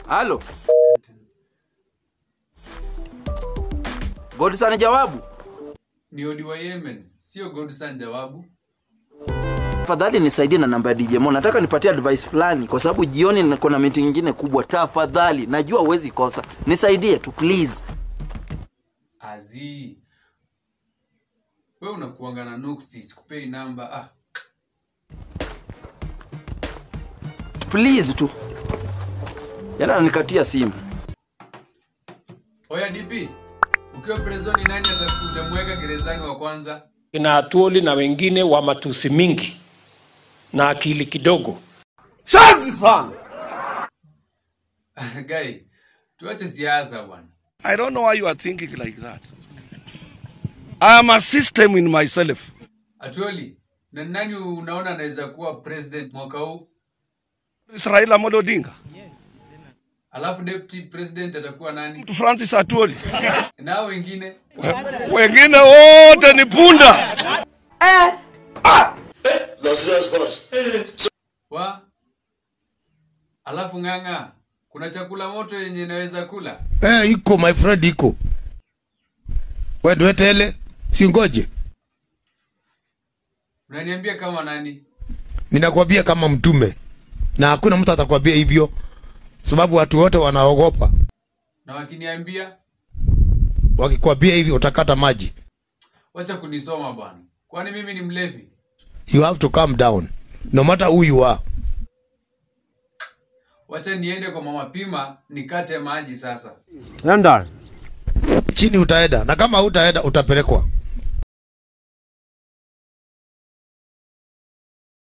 Halo. Godson jawabu. Ni Odi wa Yemen, sio Godson jawabu. Tafadhali nisaidie na namba ya DJ Mo. Nataka nipatie advice fulani kwa sababu jioni niko na meeting nyingine kubwa. Tafadhali, najua huwezi kosa. Nisaidie tu please. Azi. Wewe unakuanga na nuksi, sikupei namba. Ah, Please tu. Yana ananikatia simu. oya DP. Ukiwa prezoni nani atakutamweka gerezani wa kwanza? kina Atuoli na wengine wa matusi mingi na akili kidogo. Guy, tuache siasa bwana. I don't know why you are thinking like that. I am a system in myself. Atuoli, na nani unaona anaweza kuwa president mwaka huu? It's Raila Amolo Odinga. Alafu deputy president atakuwa nani? To Francis Atwoli. Na hao wengine? Wengine wote ni punda. Wa? Alafu ng'ang'a, kuna chakula moto yenye inaweza kula? Eh, iko my friend, iko wedwetele, singoje, Unaniambia kama nani? ninakwambia kama mtume, na hakuna mtu atakwambia hivyo, sababu watu wote wanaogopa. Na wakiniambia Wakikwambia hivi utakata maji. wacha kunisoma bwana, kwani mimi ni mlevi? You have to calm down, no matter who you are. Wacha niende kwa mama Pima nikate maji sasa. Chini utaenda, na kama hutaenda utapelekwa.